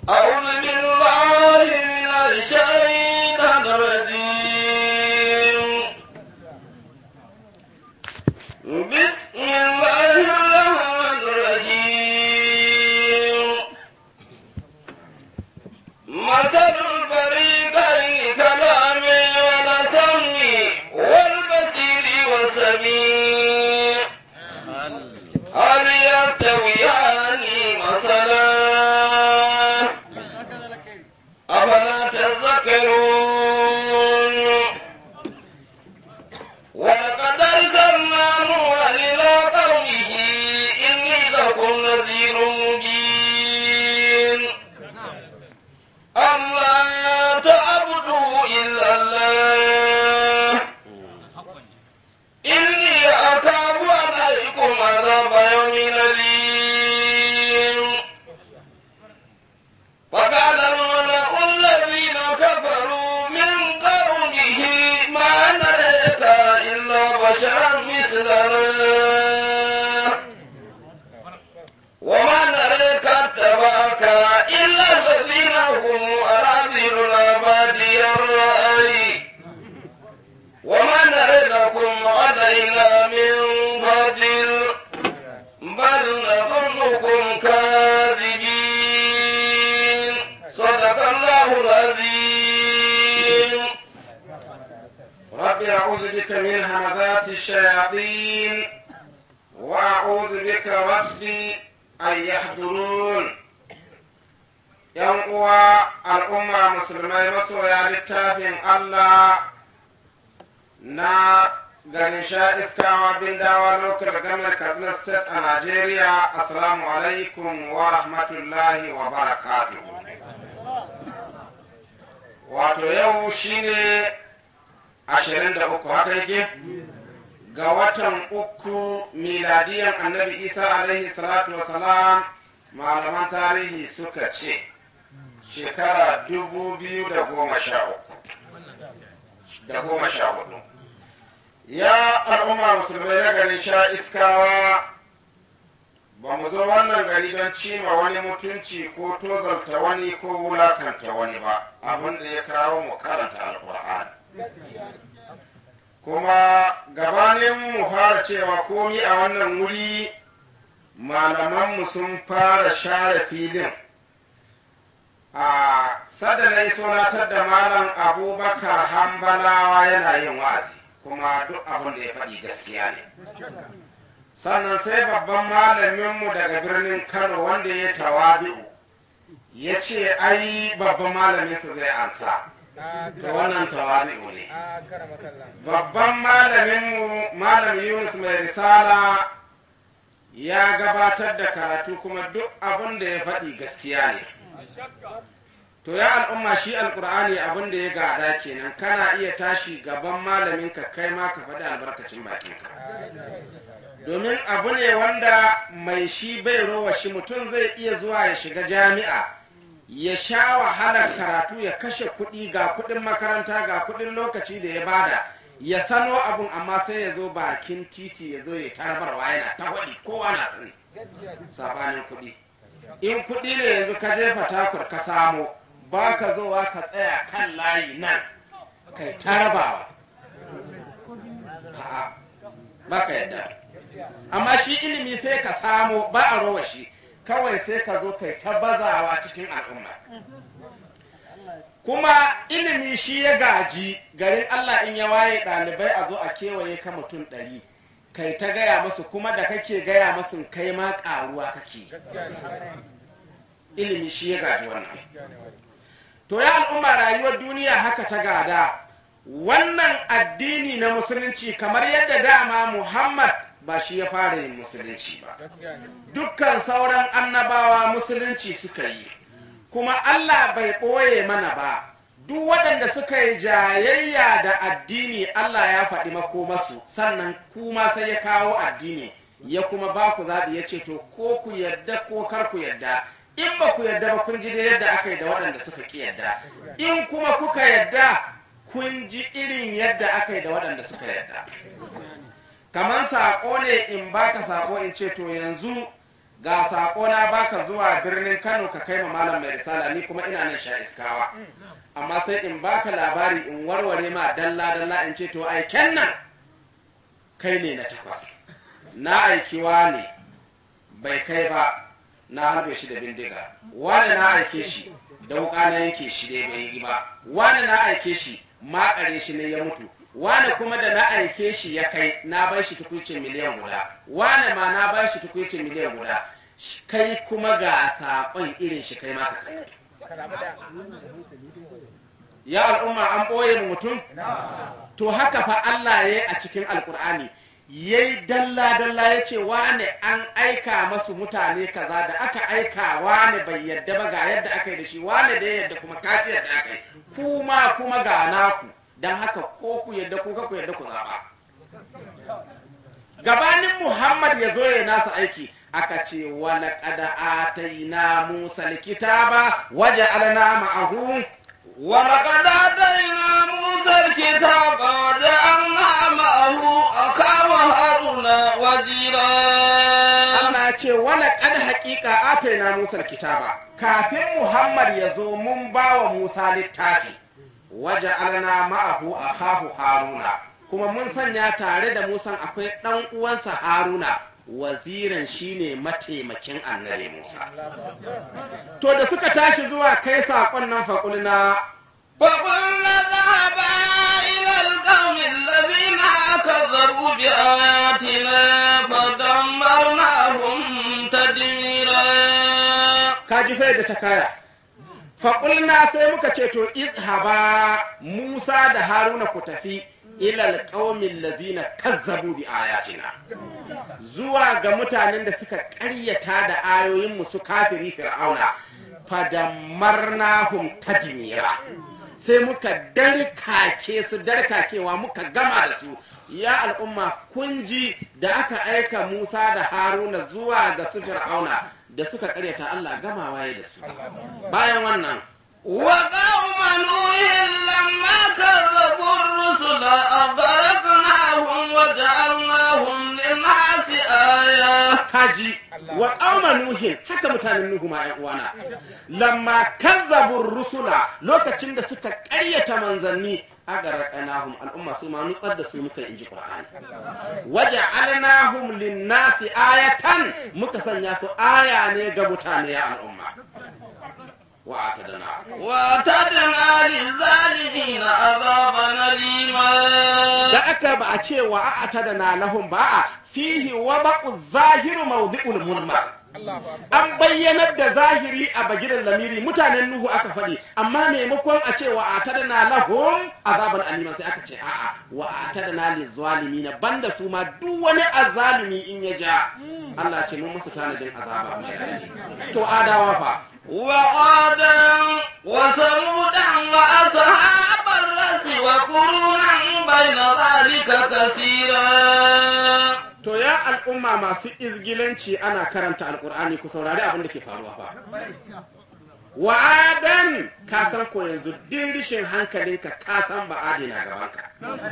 أعوذ بالله من الشيطان الرجيم بسم الله الرحمن الرحيم مثل الفريقين كلام والسمع والبصير والسميع هل يستويان مثلا أفلا تذكرون ولقد أرسلنا نوحا إلى قومه إني لكم نذير مبين ألا تعبدوا إلا الله إني أخاف عليكم عذاب يوم أليم وقال الملأ الذين كفروا من قومه ما نريك إلا بشرا مثلنا وما نريك اتبعك إلا الذين هم أراذلنا بادي الرأي وما نرى لكم علينا من فضل بل نظنكم كاذبين صدق الله العظيم رب أعوذ بك من همزات الشياطين وأعوذ بك ربي أن يحضرون ‘Yan uwa al'umma musulmai masoya littafin Allah na garin sha iskawa bin dawa lokal gamar Kaduna State a Najeriya, Assalamu alaikum wa rahmatullahi wa barakatuhu. Wato yau shine ashirin da uku haka yake ga watan uku miladiyan annabi isa alaihi salatu wasalam malaman tarihi suka ce shekara dubu biyu da goma sha uku da goma sha hudu ya al'umma musulmai na garin sha iskawa ba mu zo wannan gari don cima wani mutunci ko tozarta wani ko wulakanta wani ba abin da ya kawo mu karanta alkur'ani kuma gabanin mu fara cewa komi a wannan wuri malamanmu sun fara share filin a sadana isonatar da malam abubakar hambalawa yana yin wa'azi kuma duk abin da ya faɗi gaskiya ne sannan sai babban malaminmu daga birnin kano wanda ya tawadu ya ce ai babban malaminsu zai ansa to wannan tawadu ne babban malaminmu malam yunus mai risala ya gabatar da karatu kuma duk abin da ya faɗi gaskiya ne to ya al'umma shi alkur'ani abin da ya gada kenan kana iya tashi gaban malaminka kai ma ka faɗi albarkacin bakinka domin abu ne wanda mai shi bai rowa shi mutum zai iya zuwa ya shiga jami'a ya sha wahalar karatu ya kashe kuɗi ga kuɗin makaranta ga kuɗin lokaci da ya bada ya sano abun amma sai ya zo bakin titi ya zo ya tarbarwa yana ta waɗi kowa na sani sabanin kuɗi in kuɗi ne yanzu ka jefa takur ka samo ba ka zowa ka tsaya kan layi nan kai tarabawa ba ka yadda amma shi ilimi sai ka samo ba a rowa shi kawai sai ka zo kai ta bazawa cikin al'umma kuma ilimi shi ya gaji garin Allah in ya waye ɗalibai a zo a kewaye ka mutum ɗari kai ta gaya masu kuma da kake gaya masu kai ma ƙaruwa kake ilimi shi ya gaji wannan to ya al'umma rayuwar duniya haka ta gada wannan addini na musulunci kamar yadda dama Muhammad ba shi ya fara yin musulunci ba dukkan sauran annabawa musulunci suka yi kuma Allah bai ɓoye mana ba duk waɗanda suka yi jayayya da addini Allah ya faɗi makomasu sannan kuma sai ya kawo addini ya kuma ba ku zaɓi ya ce to ko ku yadda ko kar ku yadda in ba ku yadda ba kun ji da yadda aka yi da waɗanda suka ƙi yadda in kuma kuka yadda kun ji irin yadda aka yi da waɗanda suka yadda kamar saƙo ne in baka saƙo in ce to yanzu ga sako na baka zuwa birnin Kano ka kai ma malam mai risala ni kuma ina nan sha iskawa amma sai in baka labari in warware ma dalla dalla in ce to aiken nan kai ne na takwas na aikiwa ne bai kai ba na harbe shi da bindiga wani na aike shi da wuka na yanke shi dai bai yi ba wani na aike shi makare shi ne ya mutu wani kuma da na aike shi ya kai na bar shi tukuicin miliyan guda wani ma na bar shi tukuicin miliyan guda Sh- kai kuma ga saƙon irin shi kai maka kai ya al'umma an ɓoye mu mutum to haka fa Allah ya yi a cikin alkur'ani ya yi dalla-dalla ya ce wane an aika masu mutane kaza da aka aika wane bai yadda ba ga yadda aka yi da shi wane da ya yadda kuma kafi yadda aka yi kuma kuma ga naku don haka ko ku yadda ko ku yadda ku zaɓa gabanin muhammad ya zo ya nasa aiki aka ce wala kada ataina musa likitaba waje alana ma'ahu ولقد آتينا موسى الكتاب وجعلنا معه أخاه هارون وزيرا Allah ce wala kad haƙiƙa ataina Musa kitaba kafin Muhammad ya zo mun ba wa Musa littafi waje alna ma'ahu akahu Haruna kuma mun sanya tare da Musa akwai ɗan uwansa Haruna waziran shine mataimakin annabi Musa to da suka tashi zuwa kai saƙon nan faƙulna فقلنا اذهبا إلى القوم الذين كذبوا بآياتنا فدمرناهم تدميرا kaji fai da ta kaya faƙulna sai muka ce to izhaba musa da haruna ku tafi ilal ƙaumin lazina kazzabu bi ayatina zuwa ga mutanen da suka ƙaryata da ayoyinmu su kafiri fir'auna fadammarnahum tadmira sai muka darkake su darkakewa muka gama da su ya al'umma kun ji da aka aika Musa da Haruna zuwa ga su Fir'auna da suka karyata Allah gamawa ya da su bayan wannan وقوم نوح لما كذبوا الرسل أغرقناهم وجعلناهم للناس آية kaji wa qauma nuhin haka mutanen nuhu ma ƴan uwana lamma kazzabu rusula lokacin da suka ƙaryata manzanni agarqanahum al'umma su ma nutsar da su muka inji qur'ani waja'alnahum lin-nasi ayatan muka sanya su aya ne ga mutane ya al'umma wa atadana وأعتدنا للظالمين عذابا أليما da aka ba a ce wa a'tadana lahum ba a fihi wabaqu zahiru mawdi'ul mulmar an bayyanar da zahiri a bagiran lamiri mutanen nuhu aka faɗi amma maimakon a ce wa atadana lahum azaban aliman sai aka ce a'a wa atadana lizzalimina banda su ma duk wani azalimi in ya ja Allah ce mun musu tanadin azaba mai raɗaɗi. to adawa fa وعادا وثمودا وأصحاب الرس وقرونا بين ذلك كثيرا to ya al'umma masu izgilanci ana karanta alkur'ani ku saurari abin da ke faruwa fa wa'adan ka san ko yanzu dirishin hankalinka ka san ba adina gabanka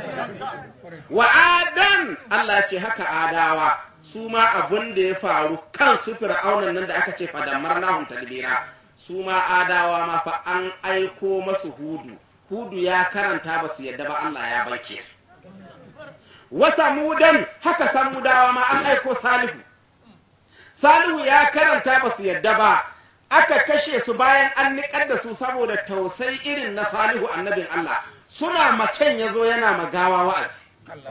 wa'adan Allah ce haka adawa su ma abin da ya faru kan su fir'aunan nan da aka ce fadammar nahum tadbira su ma adawa ma fa an aiko masu hudu hudu ya karanta ba su yadda ba Allah ya banke su wasa mudan haka samudawa ma an aiko salihu salihu ya karanta ba su yadda ba aka kashe su bayan an niƙar da su saboda tausayi irin na salihu annabin Allah suna macen ya zo yana magawa wa'azi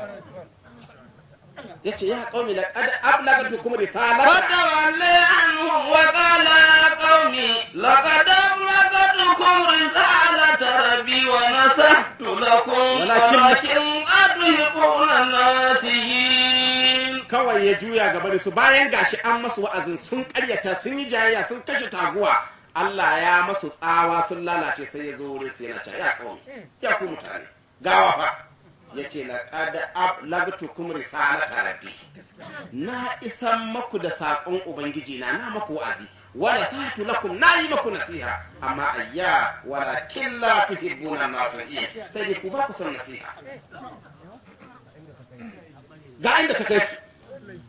ya ce ya ƙaumi laƙad ablagatukum risalata فتولي عنهم وقال يا قوم لقد أبلغتكم رسالة ربي ونصحت لكم ولكن- ولكن أتحبون الناسين kawai ya juya gaba da su bayan gashi an masu wa'azin sun karyata sun yi jayayya sun kashe taguwa Allah ya masu tsawa sun lalace sai ya zo wurin su yana cewa ya kawai ya ku mutane gawa fa yace laqad ablagtukum risalata rabbi na isan maku da saƙon ubangiji na na maku wa'azi wala sahatu lakum na yi maku nasiha amma ayya walakin la tuhibbuna nasihin sai dai ku ba ku son nasiha ga inda ta kai su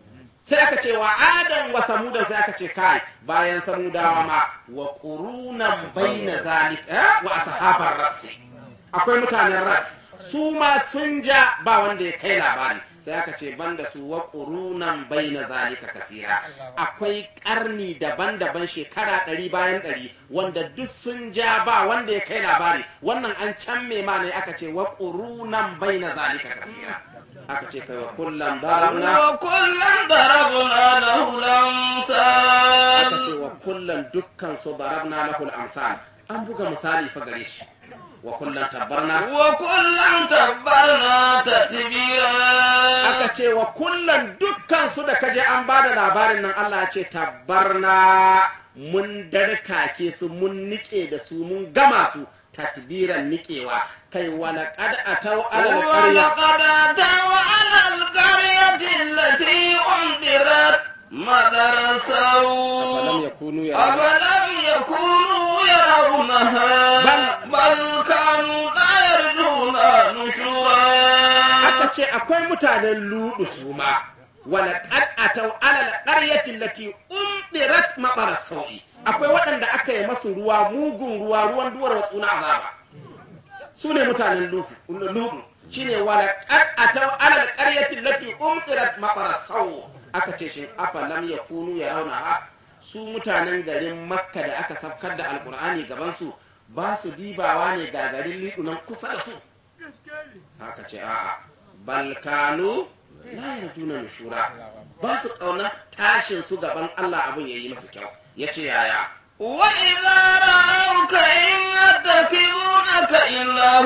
sai aka ce wa adam wa samuda sai aka ce kai bayan samudawa ma wa qurunan baina zalika wa ashabar rasi akwai mutanen ras su ma sun ja ba wanda ya kai labari sai aka ce banda su wa qurunan baina zalika kasira akwai karni daban-daban shekara ɗari bayan ɗari wanda duk sun ja ba wanda ya kai labari wannan an can me ma ne aka ce wa qurunan baina zalika kasira aka ce kai wa kullum darabna وكلا ضربنا له aka ce الأمثال wa kullum dukkan su darabna lahul amsal an buga misali fa gare shi wa kullum tabbarna وكلا تبرنا تتبيرا aka ce wa kullum dukkan su da kaje an bada labarin nan Allah ya ce tabbarna mun darkake su mun nike da su mun gama su tatbiran nikewa kai wala qad atau ala alqarya ولقد أتوا على القرية التي أمطرت مطر afalam السوء yakunu ya أفلم يكونوا يرونها بل- بل كانوا لا يرجون نشورا aka ce akwai mutanen ludu su ma wala qad atau ala alqaryati allati umdirat maqara sawi akwai waɗanda aka yi masu ruwa mugun ruwa ruwan duwar watsu na azaba su ne mutanen ludu ludu shine wala qad atau ala alqaryati allati umdirat maqara sawi aka ce shin afa lam yakunu yarawna su mutanen garin makka da aka safkar da alqur'ani gaban su ba su dibawa ne ga garin lidu nan kusa da su haka ce a'a balkanu la yarjuna nushura ba su kauna tashin su gaban Allah abin yayi musu kyau yace yaya وإذا رأوك إن يتخذونك إلا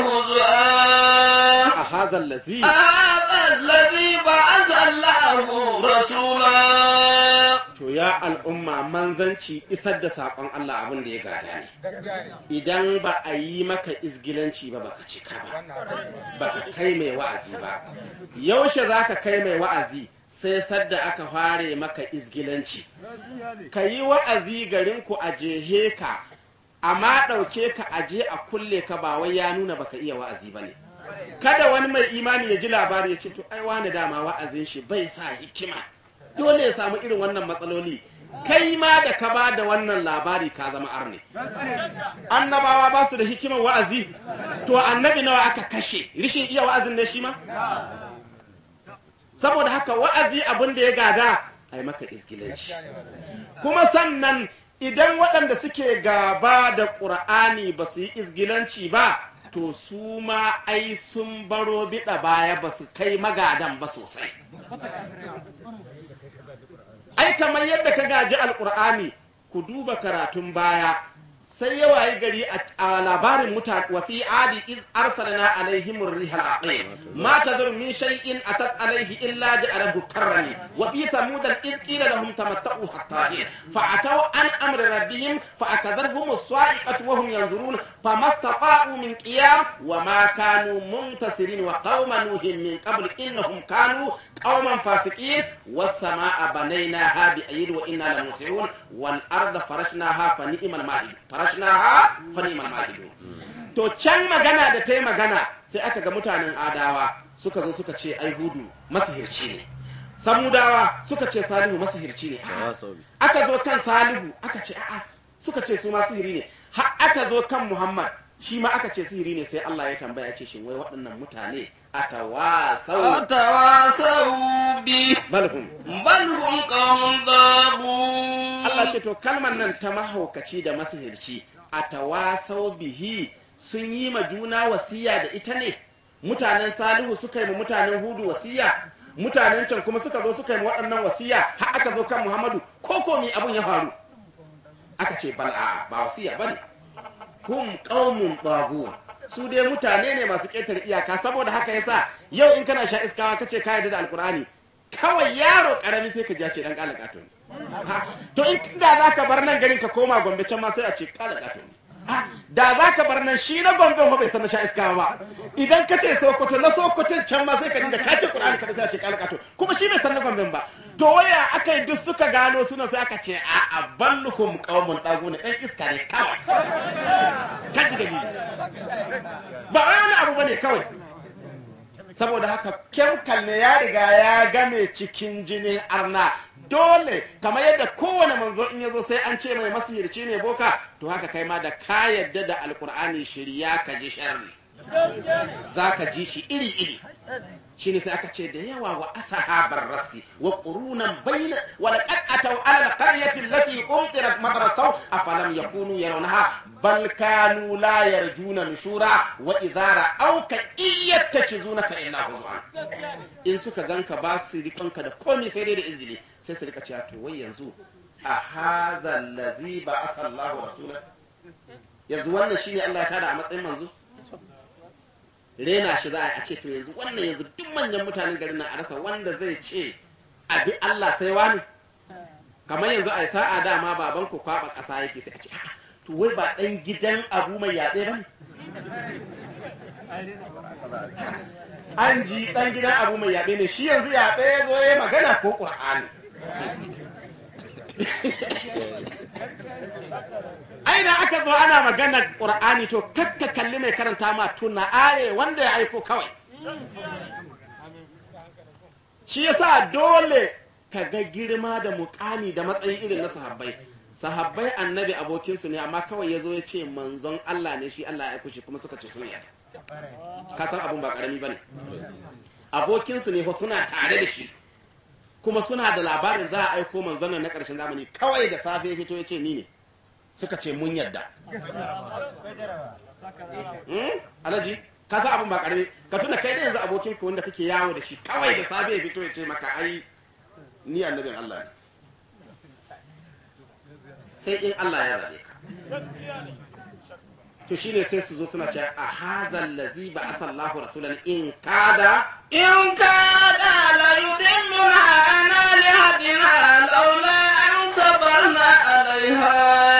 هزوا a hazal lazi هذا الذي بعث الله رسولا to ya al'umma manzanci isar da saƙon Allah abin da ya gada ne idan ba a yi maka izgilanci ba baka cika ba baka kai mai wa'azi ba yaushe za ka kai mai wa'azi sai sadda aka fare maka izgilanci ka yi wa'azi garinku a jehe ka amma ɗauke ka aje a kulle ka ba wai ya nuna baka iya wa'azi ba ne kada wani mai imani ya ji labari ya ce to ai wani dama wa'azin shi bai sa hikima dole ya samu irin wannan matsaloli kai ma da ka ba da wannan labari ka zama arne annabawa ba su da hikimar wa'azi to annabi nawa aka kashe rishin iya wa'azin ne shi ma saboda haka wa'azi abin da ya gada ai maka izgilanci kuma sannan idan waɗanda suke gaba da ƙur'ani ba su yi izgilanci ba to su ma ai sun baro biɗa baya ba su kai magadan ba sosai ai kamar yadda ka gaji alƙur'ani ku duba karatun baya sai ya wayi gari a labarin mutane wa fi adi iz arsalna alaihim ar-riha al-aqim ma tadhur min shay'in atat alaihi illa ja'alahu karrani wa fi samud iz qila lahum tamatta'u hatta hin fa ataw an amri rabbihim fa akadharhum as-sa'iqatu wa hum yanzurun famastata'u min qiyam wa ma kanu muntasirin wa qauma nuhin min qabl innahum kanu qauman fasiqin was-samaa'a banaynaha bi aydin wa inna lamusirun wal arda farashnaha fa ni'mal mahid farashnaha fa ni'mal mahid to can magana da ta yi magana sai aka ga mutanen adawa suka zo suka ce ai hudu masihirci ne samudawa suka ce salihu masihirci ne aka zo kan salihu aka ce a'a suka ce su ma sihiri ne har aka zo kan muhammad shi ma aka ce sihiri ne sai Allah ya tambaya ce shin wai waɗannan mutane atawasau أتواصوا به balhum بل هم قوم ضابون Allah ce to kalmar nan ta mahaukaci da masihirci atawasau bihi sun yi ma juna wasiya da ita ne mutanen salihu suka yi ma mutanen hudu wasiya mutanen can kuma suka zo suka yi ma waɗannan wasiya har aka zo kan muhammadu ko ko me abun ya faru aka ce bal a ba wasiya bane hum qaumun taghut su dai mutane ne masu ƙetare iyaka saboda haka yasa yau in kana sha iskawa kace ka yarda da alkur'ani kawai yaro karami sai ka ji ya ce dan kala kato ne Ha, to in da zaka bar nan garin ka koma gombe can ma sai a ce kala kato ne Ha, da zaka bar nan shi na gombe ba bai san na sha iskawa ba idan ka ce sokoto na sokoton can ma sai ka ji da ka ce qur'ani ka sai a ce kala kato kuma shi bai san na gombe ba to waya aka yi duk suka gano suna sai aka ce a aballukum qaumun daguna ɗan iska ne kawai kan dalili ba wai wani abu bane kawai saboda haka kyamkal ne ya riga ya game cikin jinin arna dole kamar yadda kowane manzo in yazo sai an ce mai masihirci ne boka to haka kai ma da ka yadda da alkur'ani shirya ka ji sharri za ka ji shi iri iri shine sai aka ce da yawa wa ashabar rasi wa qurunan bayna wa laqad ataw ala alqaryati allati umtirat madrasaw afalam yakunu yarawnaha bal kanu la yarjuna nushura wa idza ra'awka iyattakizunaka illa huzwan in suka ganka ba su rikonka da komai sai dai da izgili sai su rika cewa to wai yanzu a hadha allazi ba'atha Allahu rasulahu yanzu wannan shine Allah ya tada a matsayin manzo rena shi za a ce to yanzu wannan yanzu duk manyan mutanen garin nan a rasa wanda zai ce abi Allah sai wani kamar yanzu a sa'a dama baban ku kwaba ƙasa yake sai a ce "A'a, to wai ba ɗan gidan abu mai yaɗe ba ne an ji ɗan gidan abu mai yaɗe ne shi yanzu yaɗe ya zo ya magana ko ƙur'ani aina aka zo ana maganar ƙur'ani to kakka kalli mai karanta ma tuna aye wanda ya aiko kawai shi yasa dole ka ga girma da mukami da matsayin irin na sahabbai sahabbai annabi abokinsu ne amma kawai ya zo ya ce manzon Allah ne shi Allah ya aiko shi kuma suka ce sun yarda ka san abun ba karami bane abokinsu ne fa suna tare da shi kuma suna da labarin za a aiko manzon nan na ƙarshen zamani kawai da safe ya fito ya ce ni ne suka ce mun yadda Hmm? alhaji ka san abin ba karami ka tuna kai da yanzu abokin ka wanda kake yawo da shi kawai da safe ya fito ya ce maka ai ni annabin Allah ne sai in Allah ya zabe ka to shine sai su zo suna cewa a hazal ladzi ba asallahu rasulan in kada إن كاد ليضلنا عن آلهتنا لولا أن صبرنا عليها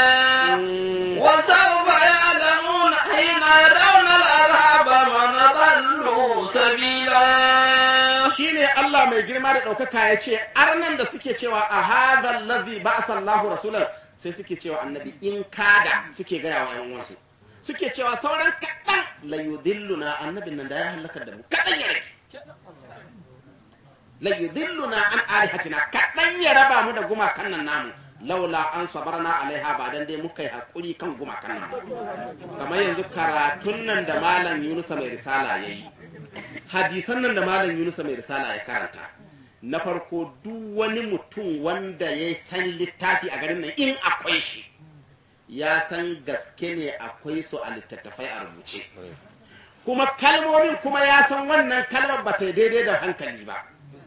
وسوف يعلمون حين يرون العذاب من ضل سبيلا shine Allah mai girma da ɗaukaka ya ce arnan da suke cewa a hadha allazi ba'atha Allahu rasulan sai suke cewa annabi in kada suke gaya wa ƴan uwansu suke cewa sauran kaɗan la yudilluna annabin nan da ya halakar da mu kaɗan ya rage la yudilluna an alihatina kaɗan ya raba mu da gumakan nan namu laula an sabarna alaiha ba dan dai muka yi hakuri kan gumakan nan ba kamar yanzu karatun nan da malam Yunusa mai risala yayi hadisan nan da malam Yunusa mai risala ya karanta na farko duk wani mutum wanda ya san littafi a garin nan in akwai shi ya san gaske ne akwai su a littattafai a rubuce kuma kalmomin kuma ya san wannan kalmar ba ta yi daidai da hankali ba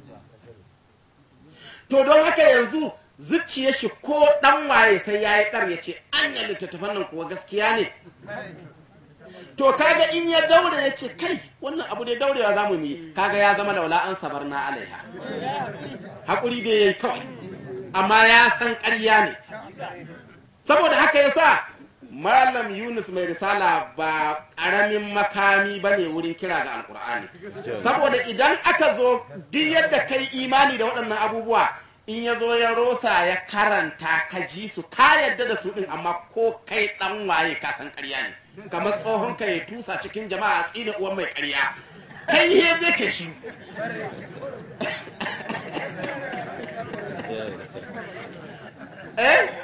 to don haka yanzu zuciyar shi ko dan waye sai ya yi ɗar ya ce anya littattafan nan kuwa gaskiya ne to kaga in ya daure ya ce kai wannan abu dai daurewa za mu yi kaga ya zama laula an sabar na alaiha haƙuri dai ya yi kawai amma ya san ƙarya ne saboda haka ya sa malam yunus mai risala ba ƙaramin makami ba ne wurin kira ga alkur'ani saboda idan aka zo duk yadda kai imani da waɗannan abubuwa in ya zo ya rosa ya karanta ka ji su ka yadda da su ɗin amma ko kai ɗan waye ka san ƙarya ne kamar tsohon ka ya tusa cikin jama'a a tsina uwan mai ƙarya kai he zai ka shi eh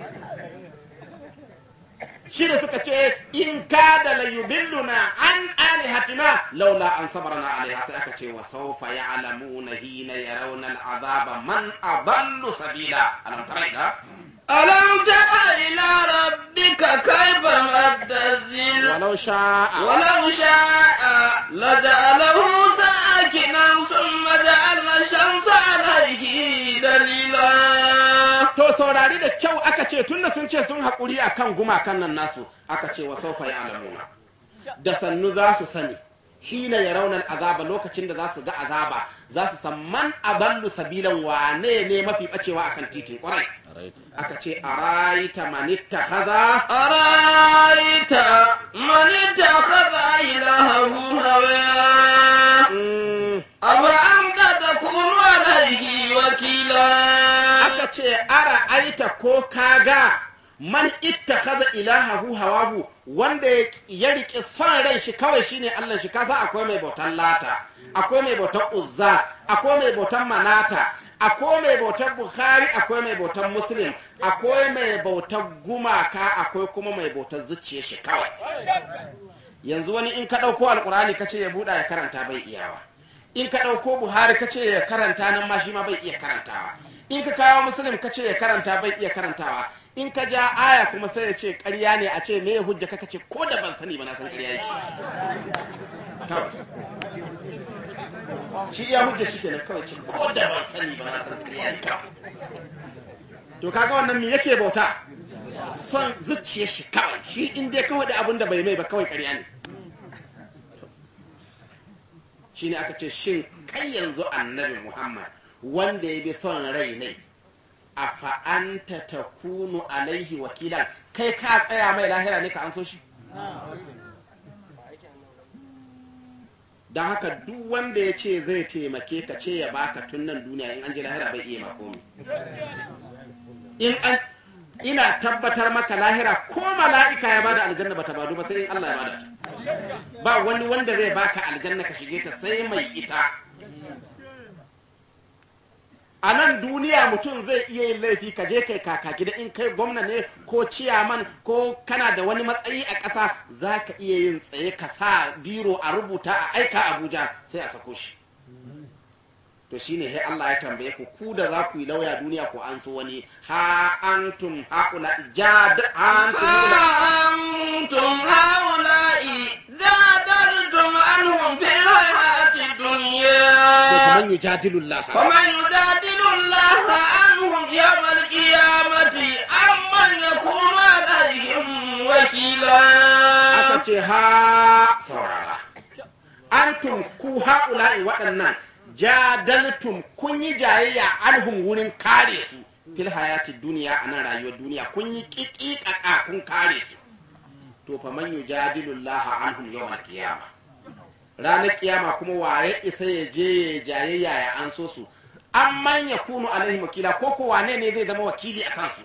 shi da suka ce in kada la yudilluna an alihatina laula an sabarna alaiha sai aka ce wa sawfa ya'lamuna hina yarawna al'azaba man adallu sabila alam tara ila ألم تر إلى ربك كيف مد الذل ولو شاء ولو شاء لجعله ساكنا ثم جعلنا الشمس عليه دليلا to saurari da kyau aka ce tunda sun ce sun haƙuri akan gumakan nan nasu aka ce wa saufa ya alamuna da sannu za su sani hina ya raunar azaba lokacin da za su ga azaba za su san man adallu sabilan wane ne mafi bacewa akan titin kwarai aka ce araita manitta kaza أرأيت من اتخذ إلهه هواه أفأنت تكون عليه وكيلا aka ce ara aita ko kaga man ittakhadha ilahahu hawahu wanda ya rike son ran shi kawai shine Allah shi kasa akwai mai bautan lata akwai mai bautan uzza akwai mai bautan manata akwai mai bautan bukhari akwai mai bautan muslim akwai mai bautan gumaka akwai kuma mai bautan zuciya shi kawai yanzu wani in ka ɗauko alkurani ka ce ya buɗa ya karanta bai iyawa in ka ɗauko buhari ka ce ya karanta nan ma shi ma bai iya karantawa in ka kawo muslim ka ce ya karanta bai iya karantawa in ka ja aya kuma sai ya ce ƙarya ne a ce me hujja ka ce ko da ban sani ba na san ƙarya yake kawai shi iya hujja shi kenan kawai ce ko da ban sani ba na san ƙarya yake to kaga wannan me yake bauta son zuciyar shi kawai shi in dai kawai da abin da bai mai ba kawai ƙarya ne shi ne aka ce shin kai yanzu annabi muhammad wanda ya bi son rai ne a fa'anta ta kunu alaihi wakilan kai ka tsaya mai lahira ne ka an so shi don haka duk wanda ya ce zai taimake ka ce ya baka tun nan duniya in an ji lahira bai iya makomi in an ina tabbatar maka lahira ko mala'ika ya bada aljanna bata badu ba sai in Allah ya bada ta ba wani wanda zai baka aljanna ka shige ta sai mai ita a nan duniya mutum zai iya yin laifi ka je kai kaka gida in kai gwamna ne ko ciyaman ko kana da wani matsayi a ƙasa za ka iya yin tsaye ka sa biro a rubuta a aika abuja sai a sako shi to shine sai Allah ya tambaye ku ku da za ku yi lauya duniya ko an so wani ha antum haula jad أنتم هؤلاء جادلتم عنهم في الحياة الدنيا man yujadilullah ومن يجادل الله عنهم يوم القيامة أمن يكون عليهم وكيلا aka ce ha saurara antum ku haula'i waɗannan jadaltum kun yi jayayya anhum wurin kare su fil hayati duniya a nan rayuwar duniya kun yi ƙiƙiƙaƙa kun kare su to fa man yujadilu Allah anhum yawmal qiyama ranar kiyama kuma waye isa ya je ya jayayya ya an so su an manya kunu alaihi wakila ko ko wane ne zai zama wakili a kansu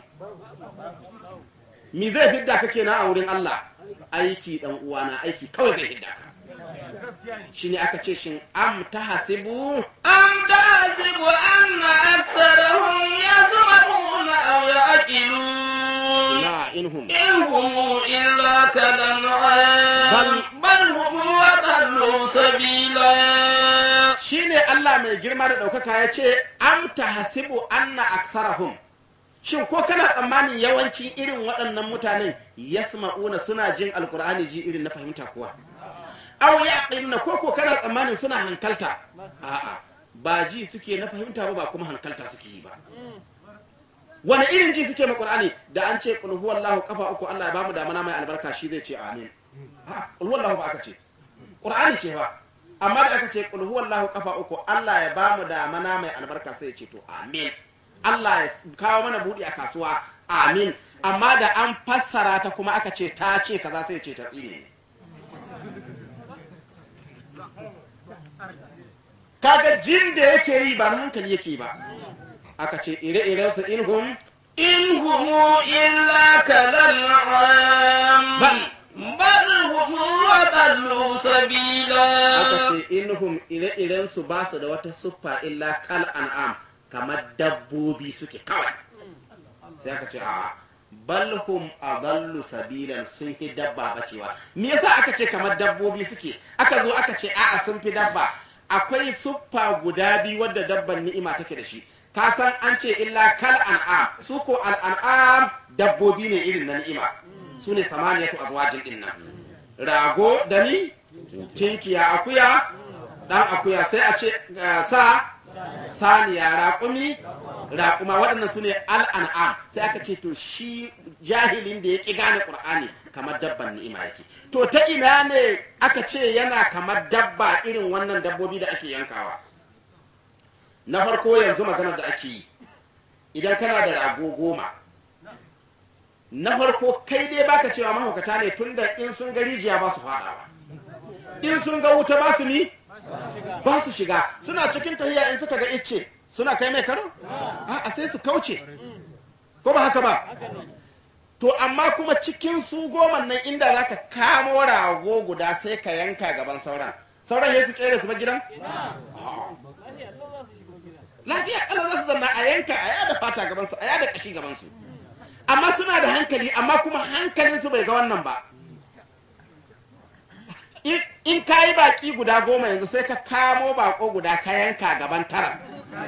mi zai fidda ka kenan a wurin Allah aiki dan uwana aiki kawai zai fidda ka shine aka ce shin am tahasibu أم تحسب أن أكثرهم يسمعون أو يعقلون la inhum إن هم إلا كالأنعام بل هم أضل سبيلا shine Allah mai girma da ɗaukaka ya ce am tahasibu anna aksarahum shin ko kana tsammanin yawancin irin waɗannan mutanen yasma'una suna jin alkur'ani ji irin na fahimta kuwa aw yaqiluna ko ko kana tsammanin suna hankalta a'a ba ji suke na fahimta ba ba kuma hankalta suke yi ba wani irin ji suke ma qur'ani da an ce qul huwallahu kafa uku Allah ya bamu da mana mai albarka shi zai ce amin a'a qul huwallahu ba aka ce qur'ani ce ba amma da aka ce qul huwallahu kafa uku Allah ya bamu da mana mai albarka sai ya ce to amin Allah ya kawo mana buɗi a kasuwa amin amma da an fassara ta kuma aka ce ta ce kaza sai ya ce ta tsine ne kaga jin da yake yi ba na hankali yake yi ba aka ce ire-iren su inhum إن هم إلا كالأنعام بل بل هم أضل سبيلا aka ce inhum ire-iren su ba su da wata siffa illa kal an'am kamar dabbobi suke kawai sai aka ce a bal hum adallu sabilan sun fi dabba bacewa me yasa aka ce kamar dabbobi suke aka zo aka ce a'a sun fi dabba akwai siffa guda biyu wadda dabban ni'ima take da shi ka san an ce illa kal an'am su ko al an'am dabbobi ne irin na ni'ima su ne samaniyatu azwajin din nan rago da ni tinkiya akuya dan akuya sai a ce eh, sa saniya raƙumi raƙuma waɗannan su ne al'an'am sai aka ce to shi jahilin da ya ƙi gane ƙur'ani kamar dabban ni'ima yake to ta ina ne aka ce yana kamar dabba irin wannan dabbobi da ake yankawa na farko yanzu maganar da ake yi idan kana da rago goma na farko kai dai baka cewa mahaukata ne tunda in sun ga rijiya ba su faɗawa in sun ga wuta ba su ni ba su shiga suna cikin tahiya in suka ga icce suna kai mai karo a sai su kauce ko ba haka ba to amma kuma cikin su goma nan inda zaka kamo rago guda sai ka yanka gaban sauran sauran ya su tsere su ba gidan lafiya kala za su zanna a yanka a yada fata gaban su a yada kashi gaban su amma suna da hankali amma kuma hankalin su bai ga wannan ba in- in ka yi baki guda goma yanzu sai ka kamo bako guda ka yanka gaban tara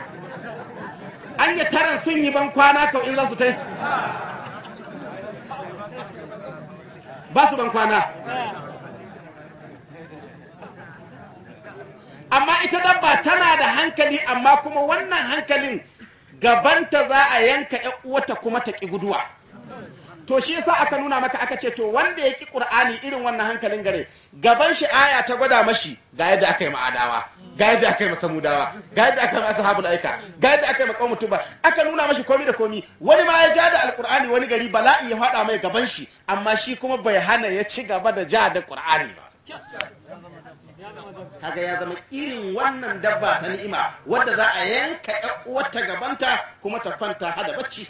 anya taran sun yi ban kwana kau in za su tai ba su ban kwana amma ita dabba tana da hankali amma kuma wannan hankalin gabanta za a yanka ƴan uwata kuma ta ƙi guduwa to shi yasa aka nuna maka aka ce to wanda ya ƙi ƙur'ani irin wannan hankalin gare gaban shi aya ta gwada mashi ga yadda aka yi ma'adawa ga yadda aka yi masamudawa ga yadda aka yi ashabul aika ga yadda aka yi maqamu tuba aka nuna mashi komi da komi wani ma ya ja da alqur'ani wani gari bala'i ya faɗa mai gaban shi amma shi kuma bai hana ya ci gaba da ja da qur'ani ba kaga ya zama irin wannan dabba ta ni'ima wadda za a yanka ƴan uwarta gabanta kuma ta kwanta hada bacci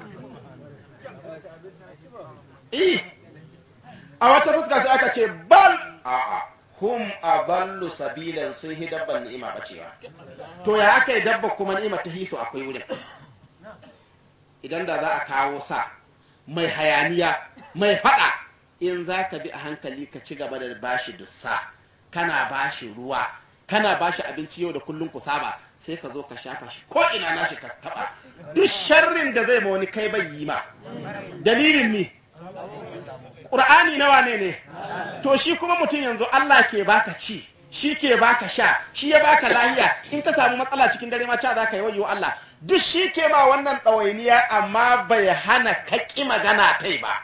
eh a wata fuska sai aka ce bal a'a hum adallu sabilan sun hi dabban ni'ima bacewa to ya aka yi dabba kuma ni'ima ta hiso akwai wurin idan da za a kawo sa mai hayaniya mai fada in za ka bi a hankali ka ci gaba da bashi dussa kana bashi ruwa kana bashi abinci yau da kullum ku saba sai ka zo ka shafa shi ko ina nashi ka taba duk sharrin da zai ma wani kai bai yi ma dalilin ni ƙur'ani nawa ne ne to shi kuma mutum yanzu Allah ke baka ci shi ke baka sha shi ya baka lahiya in ka samu matsala cikin dare ma ca za ka yi wayo Allah duk shi ke ma wannan ɗawainiya amma bai hana ka ƙi magana tai ba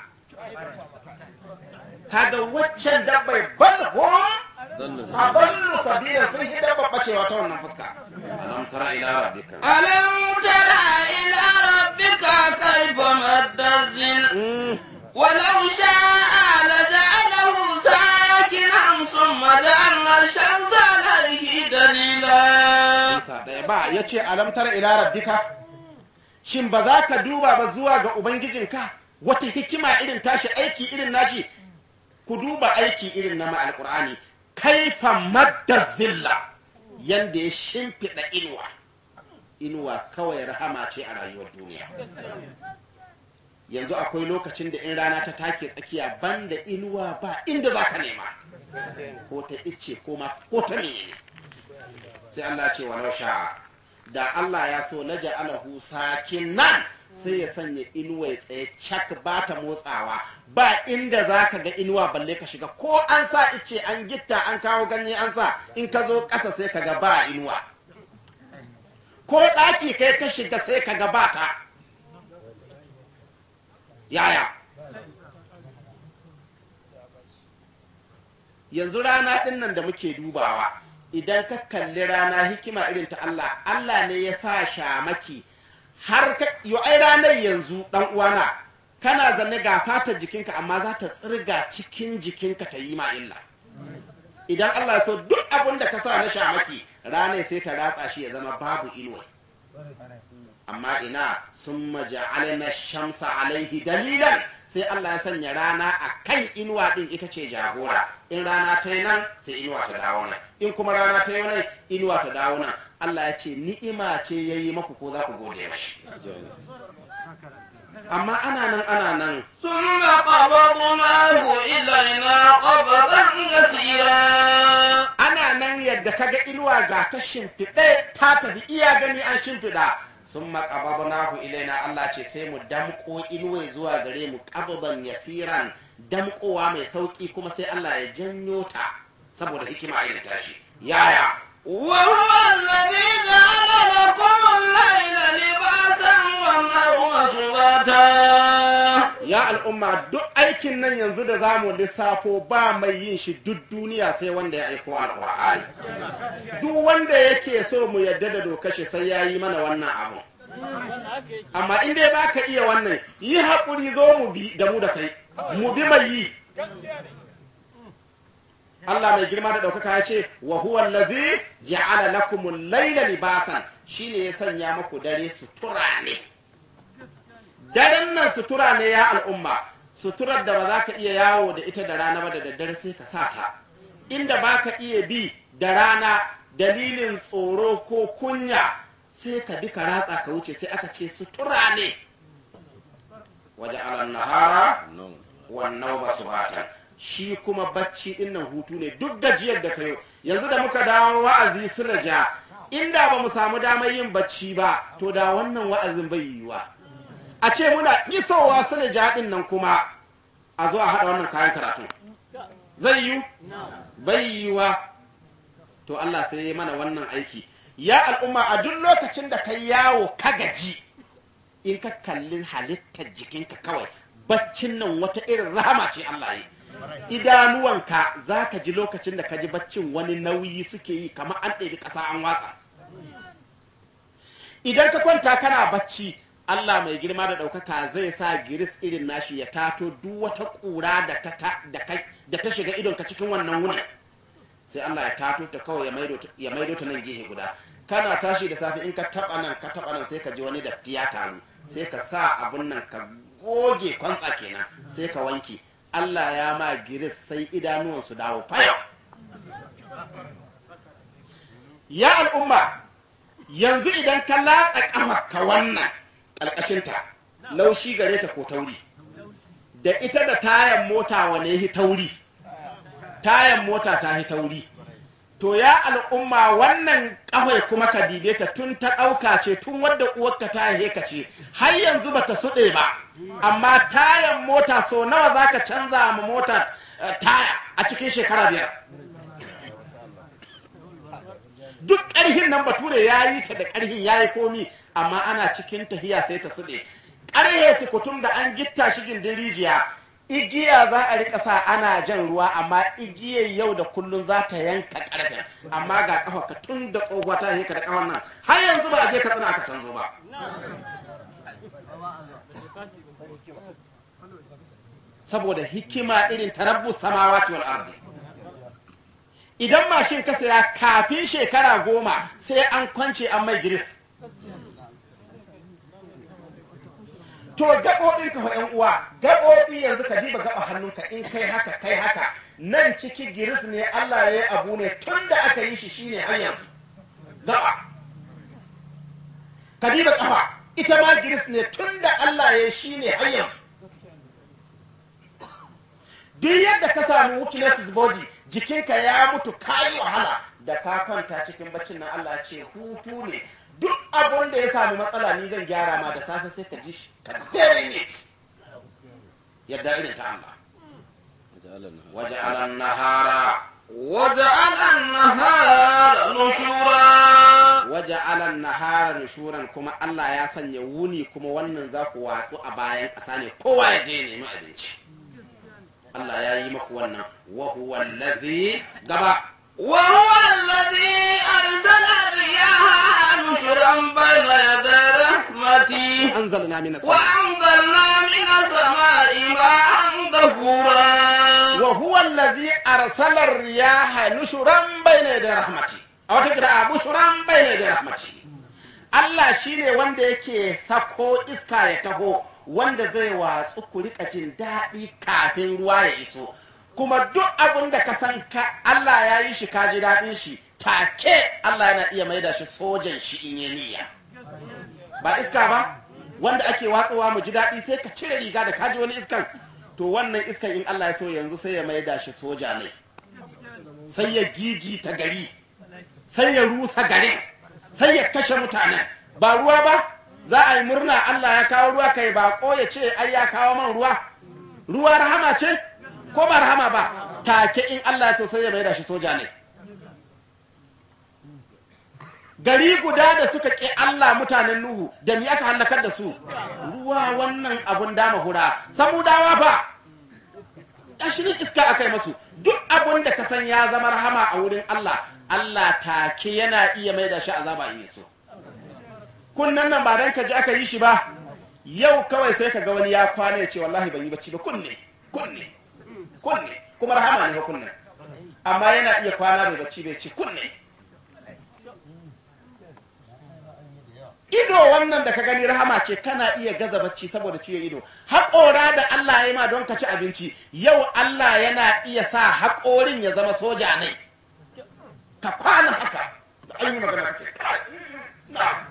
kaga waccan dabbai bal hum adallu sabila sun yi dabba bacewa ta wannan fuska alam tara ila rabbika ألم تر إلى ربك كيف مد الظل Mm. ولو شاء لجعله ساكنا ثم جعلنا الشمس عليه دليلا Isa ɗaya ba ya ce alamtar ila rabbika shin ba za ka duba ba zuwa ga ubangijinka wata hikima irin tashi aiki irin nashi ku duba aiki irin na alkur'ani kaifa madda zilla yanda ya shimfiɗa inuwa inuwa kawai rahama ce a rayuwar duniya yanzu akwai lokacin da in rana ta take tsakiya banda inuwa ba inda za ka nema ko ta icce ko ma ko ta menene sai Allah ce wa sha da Allah ya so na ja'alahu sakinan sai ya sanya inuwa ya tsaye cak ba ta motsawa ba inda za ka ga inuwa balle ka shiga ko an sa ice an gitta an kawo ganye an sa in ka zo ƙasa sai ka ga ba inuwa ko ɗaki kai ka shiga sai ka ga ba ta yaya yanzu rana ɗin nan da muke dubawa idan ka kalli rana hikima irin ta Allah Allah ne ya sa shamaki har ka yo ai ranar yanzu dan uwana kana zanne ga fatar jikinka amma za ta tsirga cikin jikinka ta yi ma illa idan Allah ya so duk abin da ka sa na shamaki ranar sai ta ratsa shi ya zama babu inuwa amma ina sun maja'alna shamsa alaihi dalilan sai Allah ya sanya rana a kan inuwa din ita ce jagora in rana ta yi nan sai inuwa ta dawo nan in kuma rana ta yi nan inuwa ta dawo nan Allah ya ce ni'ima ce ya yi maku ko za ku gode mashi amma ana nan ana nan ثم قبضناه إلينا قبضا يسيرا ana nan yadda kaga inuwa ga ta shimfiɗe ta tafi iya gani an shimfiɗa sun maƙababnahu ilaina Allah ce sai mu damƙo inuwa zuwa gare mu ƙababan yasiran damƙowa mai sauƙi kuma sai Allah ya janyo ta saboda hikima irin tashi yaya وهو الذي جعل لكم الليل لباسا والنوم سباتا ya al'umma duk aikin nan yanzu da zamu lissafo ba mai yin shi duk duniya sai wanda ya aiko alƙur'ani duk wanda yake so mu yadda da dokar shi sai ya yi mana wannan abu amma in dai baka iya wannan yi haƙuri zo mu bi da mu da kai mu bi mai yi Allah mai girma da ɗaukaka ya ce wa huwa allazi ja'ala lakumul layla libasan shine ya sanya muku dare sutura ne daren nan sutura ne ya al'umma suturar da ba za ka iya yawo da ita da rana ba da daddare sai ka sa ta inda ba ka iya bi da rana dalilin tsoro ko kunya sai ka bi ka ratsa ka wuce sai aka ce sutura ne waje alan nahara wannan ba su batan shi kuma bacci dinnan hutu ne duk gajiyar da kayo yanzu da muka dawo wa'azi su ja inda ba mu samu damar yin bacci ba to da wannan wa'azin bai yiwuwa a ce muna isowa su ja din nan kuma a zo a haɗa wannan kayan karatu zai yiwu bai yiwuwa to Allah sai ya mana wannan aiki ya al'umma a duk lokacin da ka yawo ka gaji in ka kalli halittar jikinka kawai baccin nan wata irin rahama ce Allah yi idanuwanka za ka ji lokacin da ka ji baccin wani nauyi suke yi kamar an ɗebi ƙasa an watsa idan ka kwanta kana bacci Allah mai girma da ɗaukaka zai sa giris irin nashi ya tato duk wata ƙura da ta shiga idonka cikin wannan wunin sai Allah ya tato ta kawai ya maido ta nan gehe guda kana tashi da safe in ka taba nan ka taba nan sai ka ji wani datti ya taru sai ka sa abun nan ka goge kwantsa kenan sai ka wanke Allah ya ma giris sai idanuwan su dawo fayo ya al'umma yanzu idan ka latsa kafa ka wannan ƙarƙashinta laushi gare ta ko tauri da ita da tayan mota wane hi tauri tayan mota ta hi tauri to ya al'umma wannan kafai kuma ka dibe ta tun ta ɗauka ce tun wadda uwarka ta haihe ce har yanzu ba ta suɗe ba amma tayan mota so nawa za ka canza ma mota taya a cikin shekara biyar duk ƙarhin nan bature ya yi ta da ƙarhin ya yi komi amma ana cikin tahiya sai ta suɗe ƙarhe su kutum da an gitta shi gindin rijiya igiya za a rika sa ana jan ruwa amma igiyar yau da kullum za ta yanka karfe amma ga kafa ka tun da tsohuwa ta yanka da kafan nan har yanzu ba a je katsina aka canzo ba saboda hikima irin tarabbus samawati wal ardi idan mashin ka saya kafin shekara goma sai an kwance an mai giris to gaɓoɓin ka ƴan uwa gaɓoɓi yanzu ka diba gaɓa hannunka in kai haka kai haka nan ciki giris ne Allah ya yi abu ne tun da aka yi shi shine hanyar gaɓa ka diba ƙafa ita ma giris ne tun da Allah ya yi shine hanyar duk yadda ka samu weaknesses body jikinka ya mutu kayi wahala da ka kwanta cikin baccin nan Allah ce hutu ne duk abun da ya sami matsala ni zan gyara ma da safe sai ka ji shi ka very neat yadda irin ta Allah waje alan nahara وجعل النهار نشورا waje alan nahara nushuran kuma Allah ya sanya wuni kuma wannan za ku watsu a bayan ƙasa ne kowa ya je nemi abinci Allah ya yi maku wannan wa huwa allazi gaba وهو الذي أرسل الرياح نشرا بين يدي رحمته anzalna minas وأنزلنا من السماء ماء طهورا wa huwa allazi arsala ar-riyaha nushuran bayna yaday rahmati a wata kira bushuran bayna yaday rahmati Allah shine wanda yake sako iska ya taho wanda zai watsu ku rika jin daɗi kafin ruwa ya iso kuma duk abin da ka san ka Allah ya yi shi ka ji daɗin shi take Allah yana iya maida shi sojan shi in yi niyya ba iska ba wanda ake watsowa mu ji daɗi sai ka cire riga da kaji wani iskan to wannan iskan in Allah ya so yanzu sai ya maida shi soja ne sai ya gigita gari sai ya rusa garin sai ya kashe mutane ba ruwa ba za a yi murna Allah ya kawo ruwa kai ba ko ya ce ai ya kawo man ruwa ruwa rahama ce ko ba rahama ba take in Allah ya so sai ya maida shi soja ne gari guda da suka ƙi Allah mutanen Nuhu da mi aka halakar da su ruwa wannan abun dama hura samudawa fa ƙashirin iska aka yi masu duk abun da ka san ya zama rahama a wurin Allah Allah take yana iya mai da shi azaba in so kunnan nan ba dan ka ji aka yi shi ba yau kawai sai ka ga wani ya kwana ya ce wallahi ban yi bacci ba kunne kunne kunne kuma rahama ne ba kunne amma yana iya kwana bai bacci bai ce kunne ido wannan da ka gani rahama ce kana iya gaza bacci saboda ciwon ido haƙora da Allah ya yi ma don ka ci abinci yau Allah yana iya sa haƙorin ya zama soja ne ka kwana haka da an yi magana ce kai, na.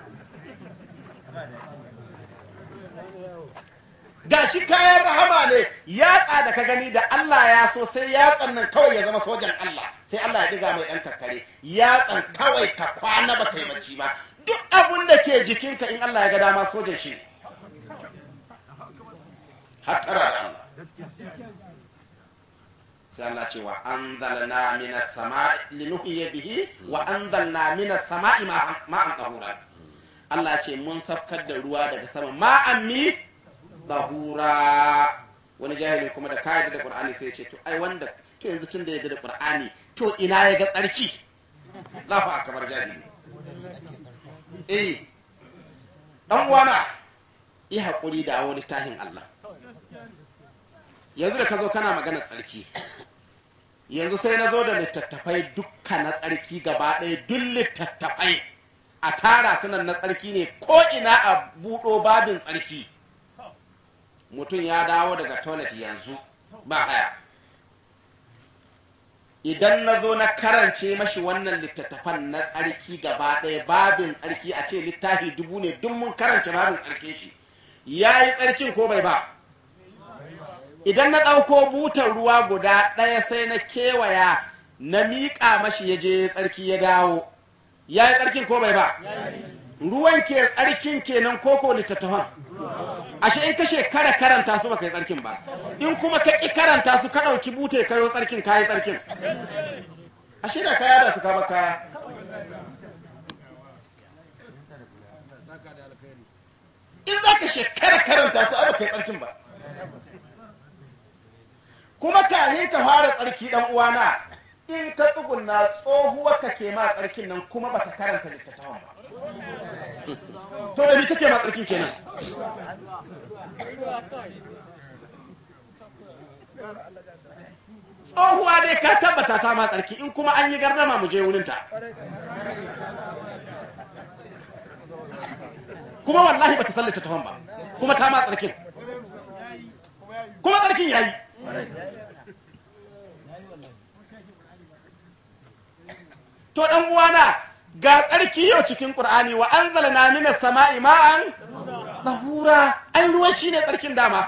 ga shi kayan rahama ne yatsa da ka gani da Allah ya so sai yatsan nan kawai ya zama sojan Allah sai Allah ya diga mai ɗan kakkare yatsan kawai ka kwana ba kai bacci ba duk abin da ke jikinka in Allah ya ga dama sojan shi ne hattara da Allah sai Allah ce wa anzalna minas sama'i linuhyiya bihi wa anzalna minas sama'i ma'an tahura Allah ce mun safkar da ruwa daga sama ma'an mi tahura wani jahili kuma da kayan da Qur'ani sai ya ce to ai wanda to yanzu tun da ya da Qur'ani to ina ya ga tsarki Allahu akbar jahili eh dan uwana yi hakuri da wani tahin Allah yanzu da ka zo kana magana tsarki yanzu sai na zo da littattafai dukka na tsarki gaba ɗaya duk littattafai a tara sunan na tsarki ne ko ina a buɗo babin tsarki mutum ya dawo daga toilet yanzu ba haya idan na zo na karance mashi wannan littattafan na tsarki gaba ɗaya babin tsarki a ce littafi dubu ne duk mun karance babin tsarkin shi ya yi tsarkin ko bai ba idan na ɗauko butar ruwa guda ɗaya sai na kewaya na miƙa mashi ya je tsarki ya dawo ya yi tsarkin ko bai ba ruwan ke tsarkin kenan koko littattafan ashe in ka shekara karanta su baka yi tsarkin ba in kuma ka ƙi karanta su ka ɗauki bute ka yi tsarkin ka yi tsarkin ashe da kaya da su ka ba kaya in za ka shekara karanta su ai baka yi tsarkin ba kuma kahin ka fara tsarki dan uwana in ka tsugunna tsohuwa ka ke ma tsarkin nan kuma bata karanta littattafan ba to da ni take ma tsarkin kenan tsohuwa dai ka tabbata ta ma tsarki in kuma an yi gardama mu je wurinta kuma wallahi bata san littattafan ba kuma ta ma tsarkin kuma tsarkin yayi to dan uwana ga tsarki yau cikin qur'ani wa anzalna minas sama'i ma'an tahura ai ruwan shine tsarkin dama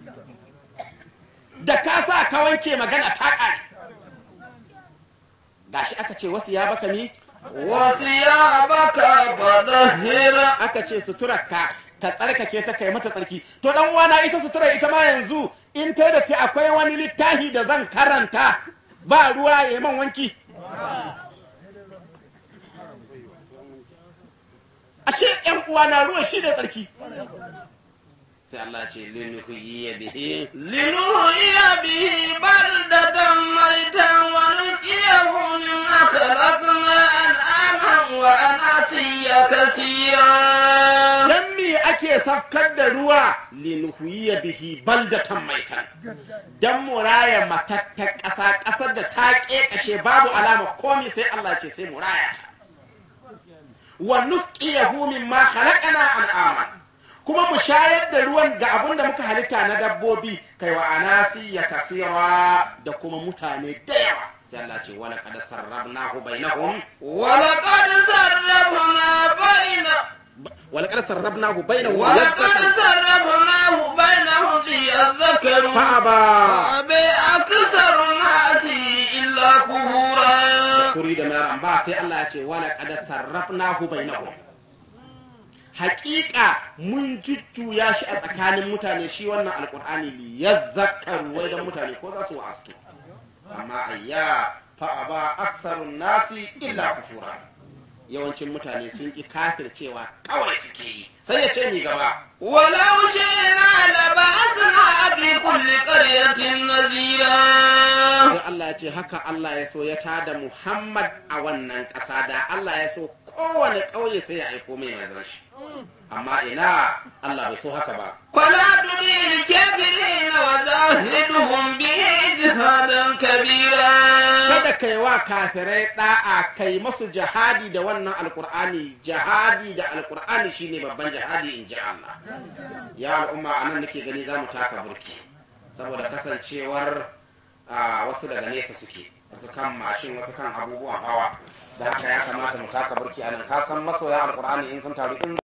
da ka sa ka wanke magana ta ƙare gashi aka ce wasu ya baka ni وثيابك فطهر aka ce suturarka ka tsarkake ta kai mata tsarki to dan uwana ita sutura ita ma yanzu in ta da ta akwai wani littafi da zan karanta ba ruwa ya man wanki ashe yan uwana ruwa shi ne tsarki sai Allah ce linuhyi bihi لنحيي به بلدة ميتا ونسقيه مما خلقنا أنعاما وأناسيا كثيرا dan me ake safkar da ruwa linuhyi bihi baldatan maitan dan muraya matattar ƙasa ƙasar da ta ƙeƙashe babu alama komai sai Allah ce sai muraya ta wa nusqiyahu mimma khalaqana an'ama kuma mu shayar da ruwan ga abin da muka halitta na dabbobi kai wa anasi ya kasira da kuma mutane da yawa sai Allah ce wala qad sarrafnahu bainahum ولقد صرفنا بين wala qad sarrafnahu bainahum ولقد صرفناه بينهم ليذكروا fa'aba فأبى أكثر الناس إلا كفورا kuri da maran ba sai Allah ya ce wala qad sarrafnahu bainahum haƙiƙa mun jujjuya shi a tsakanin mutane shi wannan alƙur'ani li yazzakaru wai dan mutane ko za su wa'astu amma ayya fa aba aksarun nasi illa kufura yawancin mutane sun ki kafircewa kawai suke yi sai ya ce mi gaba ولو شئنا لبعثنا في كل قرية نذيرا sai Allah ya ce haka Allah ya so ya tada Muhammad a wannan ƙasa da Allah ya so kowane ƙauye sai ya aiko mai manzon shi amma ina Allah bai so haka ba فلا تطع الكافرين وجاهدهم به جهادا كبيرا kada kai wa kafirai da'a kai masu jihadi da wannan alkur'ani jihadi da alkur'ani shine babban jihadi in ji Allah ya al'umma anan nake gani za mu taka burki saboda kasancewar a wasu daga nesa suke wasu kan mashin wasu kan abubuwan hawa da haka ya kamata mu taka burki anan ka san masoya alkur'ani in sun taru in